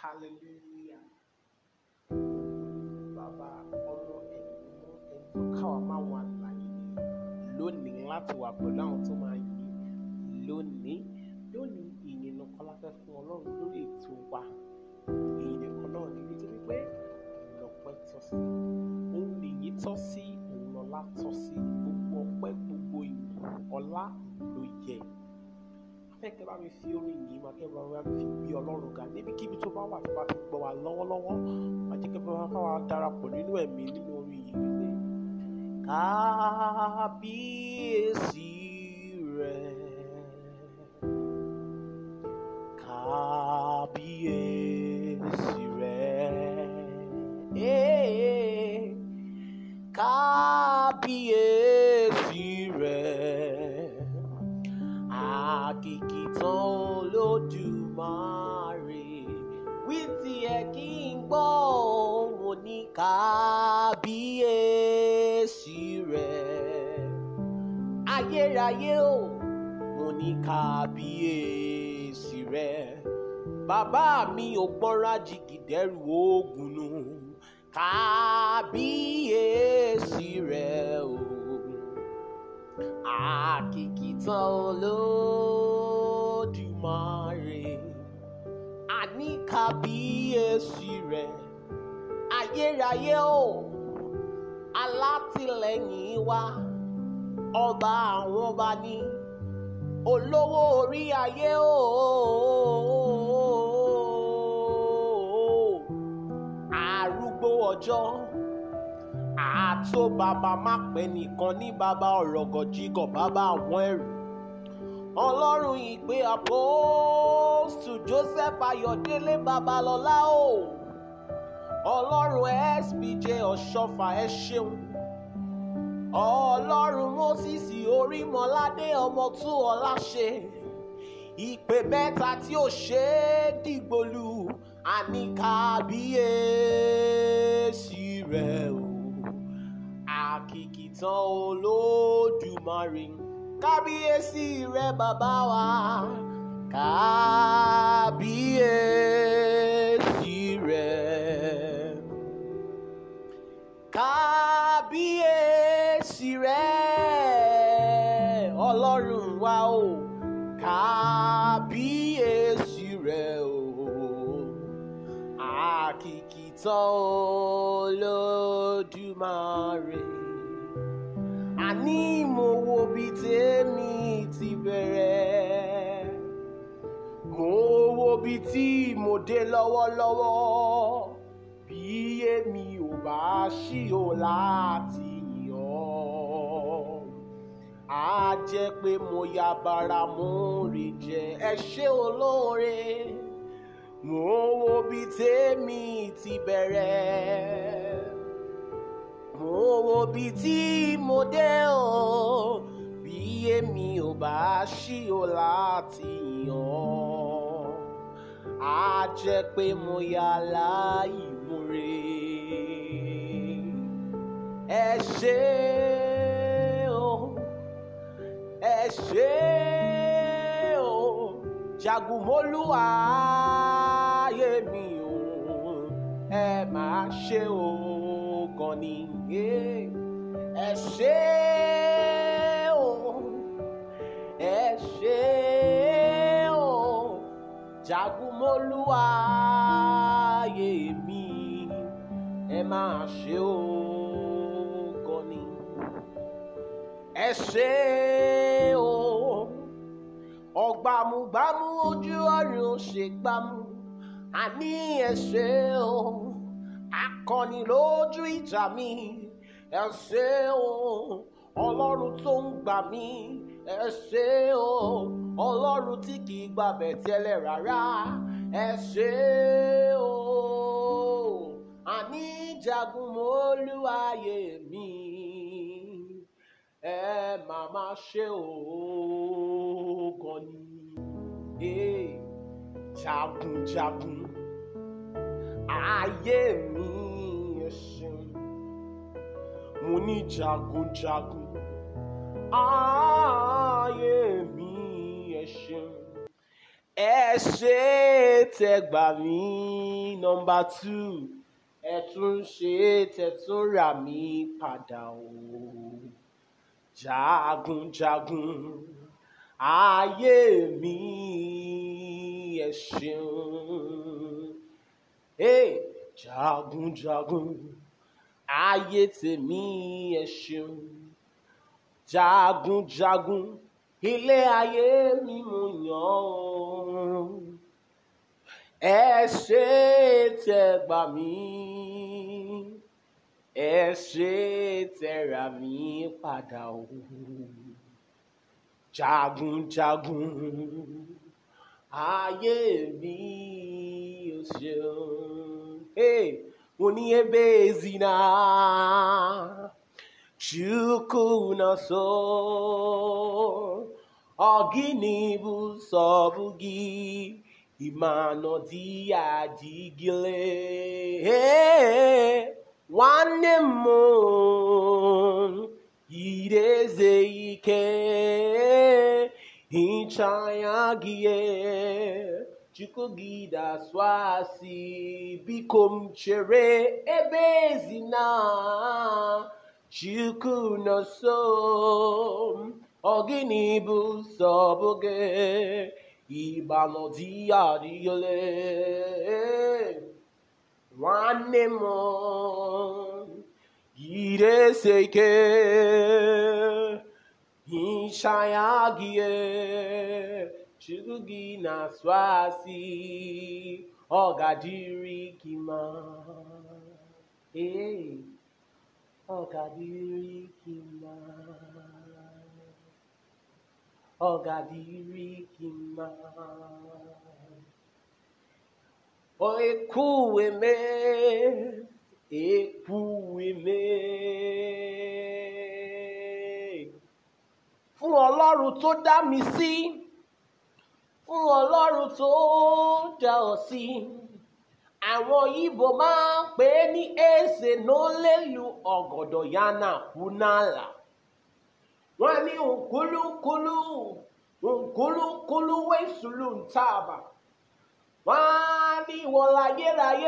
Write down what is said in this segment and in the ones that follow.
hallelujah bàbá ọmọ ẹ̀mí mọ́ ẹni tó káwa máa wà láyé lónìí láti wà pẹ̀lú àwọn tó máa yìn lónìí lónìí ìyìn nìkan la fẹ́ fún ọlọ́run lórí ètò wa ìyìn nìkan náà ní nítorí pé lọ́pẹ́ tọ́ sí òun nìyí tọ́ sí òun lọ́lá tọ́ sí gbogbo ọpẹ́ gbogbo ìyìn ọlá ló yẹ afẹ́kẹ́ bá mi fi orin yìí máa kẹ́ bá mi fi gbé ọlọ́run ga níbikíbi tó bá wà tó bá ti gbọ́ wa lọ́wọ́lọ́wọ́ máa jẹ́ kẹ́ bá wa fáwa darapọ̀ nínú ẹ̀mí nínú orin yìí wípé kábíyèsí rẹ̀ kábíyèsí rẹ̀ eh, kábíyèsí rẹ̀ àkìkìtàn olódùmarè wí tiẹ̀ kí n gbọ́ mo ní kábíyèsí rẹ̀ ayérayé o mo ní kábíyèsí rẹ̀ bàbá mi ò gbọ́nra jìgìdẹ́rù oògùn nù kábíyèsí rẹ̀ o àkìkìtàn olódùmarè àní kábíyèsí rẹ̀ ayérayé o alátìlẹ́yìn wa ọba àwọn ọba ní olówó orí ayé o arúgbó ọjọ́ àtó bàbá má pẹ́ nìkan ní bàbá ọ̀rọ̀gọ̀jígọ̀ bàbá àwọn ẹrù ọlọ́run ìpè àpòstù joseph ayọ̀délé babalọ́lá o ọlọ́run spj ọ̀ṣọ́fà ẹ ṣeun ọlọ́run moses orímọládé ọmọ tú ọlá ṣe ìpè mẹ́ta tí ò ṣe é dìgbòlù àní kábíyèsí rẹ̀ o àkìkìtàn olódùmarè kábíyèsí rẹ̀ bàbá wa kábíyèsí rẹ̀ kábíyèsí rẹ̀ ọlọ́run wa o kábíyèsí rẹ̀ o àkìkìtàn olódùmarè àní mo wo bí tèmi ti bẹ̀rẹ̀ mo wo bí tí mo dé lọ́wọ́lọ́wọ́ bí èmi ò bá ṣí o láti yàn á jẹ́ pé mo ya bara mo rè jẹ ẹ ṣé olóore mo wo bí tèmi ti bẹ̀rẹ̀ mo wo bí tí mo dé o bí èmi ò bá ṣí o láti yàn á jẹ́ pé mo ya láìmoore ẹ ṣé o ẹ ṣé o jagunmólú ayé mi o ẹ máa ṣe o gan ni ẹ ṣé o ẹ ṣé o jagunmólú ayé mi ẹ máa ṣe o gan ni ẹ ṣé o ọgbàmùgbàmù ojú ọ̀run ṣègbàmù àní ẹ ṣé o akọni lójú ìjà mi ẹ ṣé o ọlọ́run tó ń gbà mí ẹ ṣé o ọlọ́run tí kì í gbàbẹ̀ tẹ́lẹ̀ rárá ẹ ṣé o àní jagun mọ́lú ayé mi ẹ máa má ṣe òògùn ni jagunjagun ayé mi ẹ ṣeun mo ní jagunjagun ayé mi ẹ ṣeun ẹ ṣe tẹ gbà mí nọmba two ẹ tún ṣe tẹ tún rà mí padà o jagunjagun ayé mi ẹ ṣeun hey, jagunjagun ayé tèmi ẹ ṣeun jagunjagun ilé ayé mi mo yàn ọ́ ẹ ṣe tẹ gbà mí ẹ ṣe tẹ rà mí padà o jagunjagun ayé mi ò ṣeun hey, mo ní ebe ezina chukwu na so ọgịnị bụ sọbụ gị ịmanọ dị adịgịle nwanne m yiri eze ike hicha ya gị chukwu gị dasụ asị biko m chere ebe ezina chukwu nọ so ọ gịnị bụ nsogbu gị ịgbanụ di ya adịghịle nwanne m yiri ese ike hicha ya gị chukwu gị na-asụ asị ọ ga-adịrị gị mma ee ọ ga-adịrị gị mma ọ ga-adịrị gị mma o ekwueme ekwueme fún ọlọ́run tó dá mi sí fún ọlọ́run tó dá ọ sí àwọn ibo máa ń pè é ní èsè n'olelu ọ̀gọ̀dọ̀ yana kunala wọ́n ní nkúlúkúlú nkúlúkúlú wẹ̀sùlù ntàbà wọ́n á ní ìwọ̀láyélayé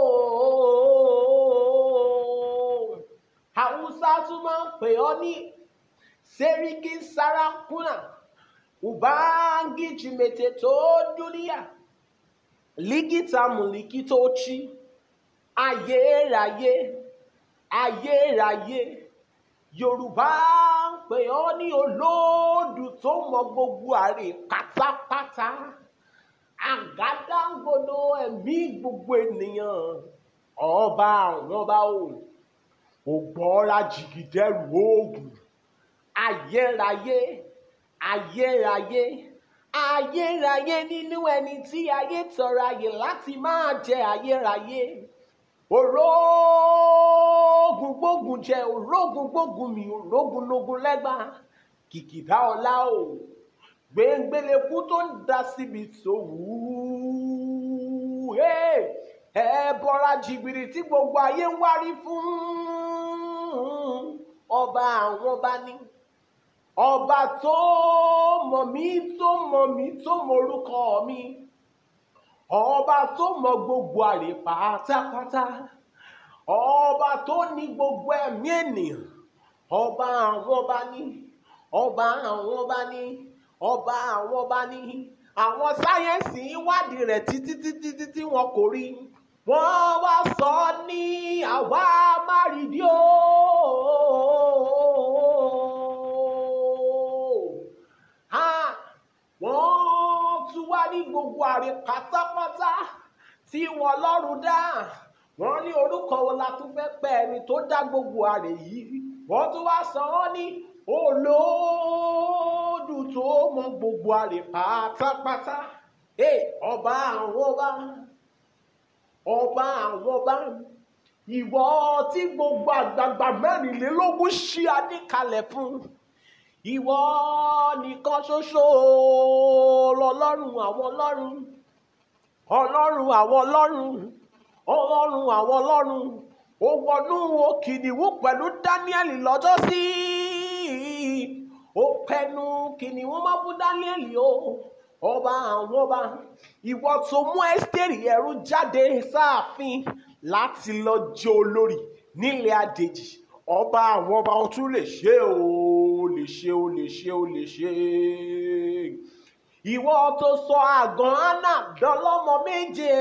ooo haúsá tún máa ń pè ọ́ ní sẹ́ríkì sárákúnà ubangiji mete tó dúníyà lígìtà mùlíkì tó chi ayérayé ayérayé yorùbá ń pè ọ́ ní olóòdù tó mọ gbogbo àrè pátápátá àgádágodo ẹ̀mí gbogbo ènìyàn ọba àwọn ọba o ògbọ́ra jìgìdẹ́rù oògùn ayérayé ayérayé ayérayé nínú ẹni tí ayé tọrọ ayé láti máa jẹ ayérayé òrógùn gbógun jẹ òrógùn gbógun mi òrógùn lógun lẹ́gbà kìkìdá ọlá o gbẹngbẹlẹkú tó ń da síbi tó wù ú ẹ bọra jìbìrì tí gbogbo ayé ń wárí fún ọba àwọn ọba ní ọba tó mọ̀ mí tó mọ̀ mí tó mọ̀ orúkọ mi ọba tó mọ̀ gbogbo àrè pátápátá ọba tó ní gbogbo ẹ̀mí ènìyàn ọba àwọn ọba ní ọba àwọn ọba ní ọba àwọn ọba ní àwọn sáyẹ́ǹsì ìwádìí rẹ̀ títí títí títí wọn kò rí wọ́n wá sọ ní àwa márìdí ooo wọ́n tún wá ní gbogbo àrè pátápátá tí wọ́n lọ́rùn dá wọ́n ní orúkọ wo la tún fẹ́ pẹ́ ẹni tó dá gbogbo àrè yìí wọ́n tún wá sọ ọ́ ní olóòdù tó mọ gbogbo àrè pátápátá ọba àwọn ọba ọba àwọn ọba ìwọ tí gbogbo àgbààgbà mẹ́rìnlélógún ṣí adé kalẹ̀ fún ìwọ nìkan ṣoṣo lọ́lọ́run àwọn ọlọ́run ọlọ́run àwọn ọlọ́run ọlọ́run àwọn ọlọ́run ó wọnú kìnìún pẹ̀lú dáníẹ́lì lọ́jọ́ sí ó pẹnu kìnìún má fún dáníẹ́lì o ọba àwọn ọba ìwọ tó mú ẹ́sítérì ẹrú jáde sáàfin láti lọ jẹ́ olórí nílẹ̀ àjèjì ọba àwọn ọba ó tún lè ṣe o lè ṣe o lè ṣe o lè ṣe ìwọ tó sọ àgàn anna dọlọ́mọ méje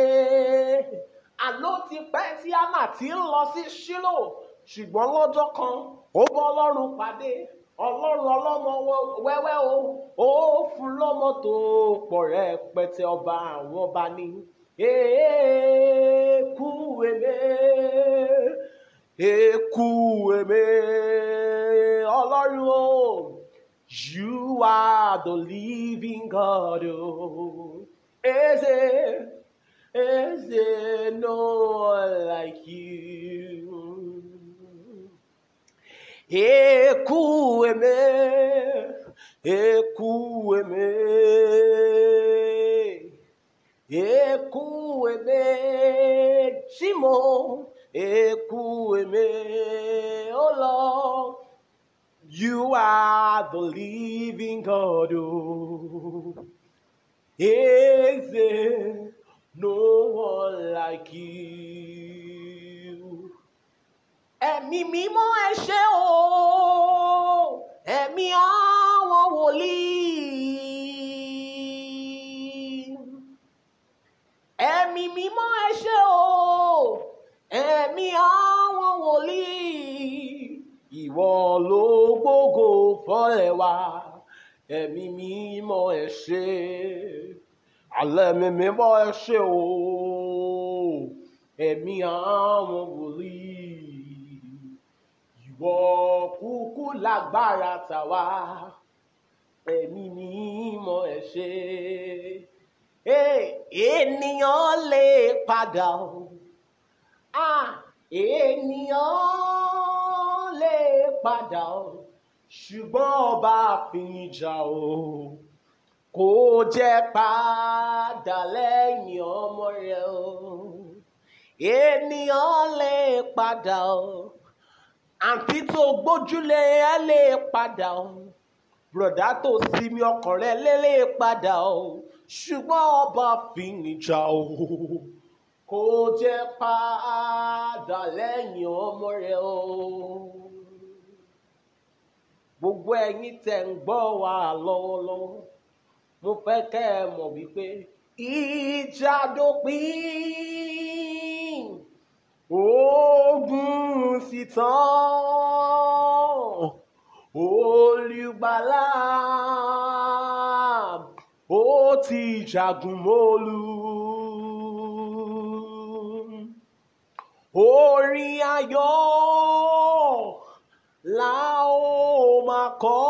àló ti pẹ́ tí anna ti ń lọ sí ṣílò ṣùgbọ́n lọ́jọ́ kan ó bọ́ ọlọ́run pàdé ọlọ́run ọlọ́mọ wẹ́wẹ́ o ó fún lọ́mọ tó pọ̀ rẹpẹtẹ ọba àwọn ọba ní èékú èmé èékú èmé ọlọ́run o you are the living God o eze eze no one like you. Ekueme, ekueme, ekueme, Chimo, ekueme, oh Lord, you are the living God. Oh. Is there no one like you? ẹ̀mí mímọ́ ẹ ṣé o ẹ̀mí àwọn wòlíì ẹ̀mí mímọ́ ẹ ṣé o ẹ̀mí àwọn wòlíì ìwọ ló gbógo fọ́lẹ̀ wá ẹ̀mí mímọ́ ẹ ṣé alẹ́ mi mímọ́ ẹ ṣé o ẹ̀mí àwọn wòlíì ìwọ kúkú lágbára tàwa ẹ̀mí mímọ́ ẹ ṣé ènìyàn lè padà o ah ènìyàn lè padà o ṣùgbọ́n ọba àfìjà o kò jẹ́ padà lẹ́yìn ọmọ rẹ̀ o ènìyàn lè padà o àǹtí tó gbójúlé ẹ lè padà o bùrọ̀dá tó sinmi ọkàn rẹ lé lè padà o ṣùgbọ́n ọba fìyìnjà o kò jẹ́ padà lẹ́yìn ọmọ rẹ o gbogbo ẹ̀yin tẹ́ ń gbọ́ wa lọ́wọ́lọ́wọ́ mo fẹ́ kẹ́ ẹ mọ̀ wípé ìjà dópin ogun sì tán olùgbàlà ó ti jagun mólú orin ayọ̀ la ó máa kọ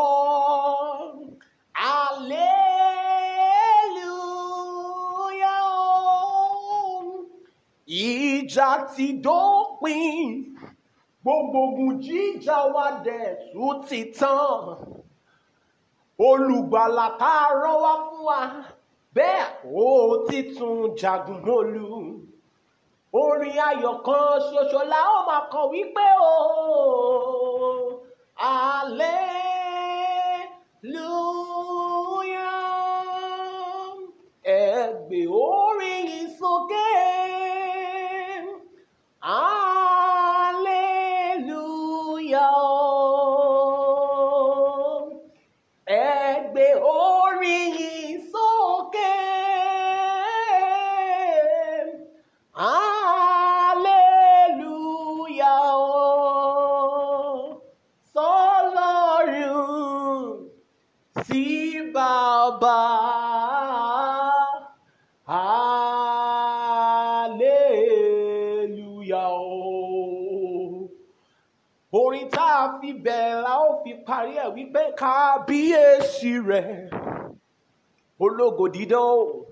hallelujah ìjà ti dópin gbogbo ogun jíjà wa dẹ̀ tún ti tán olùgbàlà tá a rán wá fún wa bẹ́ẹ̀ ó ti tún jagun mólú orin ayọ̀ kan ṣoṣo la ó máa kọ wípé o hallelujah ẹ gbé orin yìí sókè hallelujah ẹ gbé orin yìí sókè hallelujah sọlọ́run sí bàbá hallelujah o orin tá a fi bẹ̀rẹ̀ la ó fi parí ẹ̀ wípé kábíyèsí rẹ̀ ológo dídán o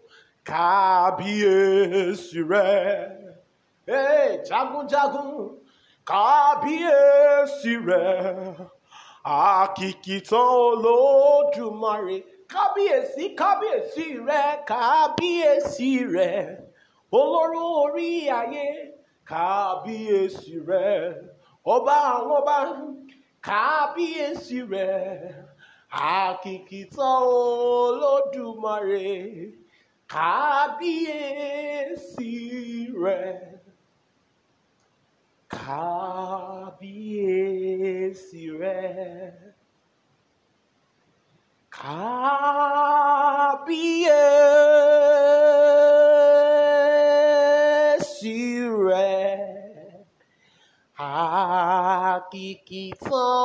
kábíyèsí rẹ̀ ee jagunjagun kábíyèsí rẹ̀ àkìkìtàn olódùmarè kábíyèsí kábíyèsí rẹ̀ kábíyèsí rẹ̀ olóró orí ayé kábíyèsí rẹ̀ ọba àwọn ọba kábíyèsí rẹ̀ àkìkìtàn olódùmarè kábíyèsí rẹ̀ kábíyèsí rẹ̀ kábíyèsí rẹ̀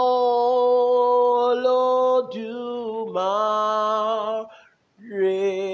àkìkìtàn olódùmarè.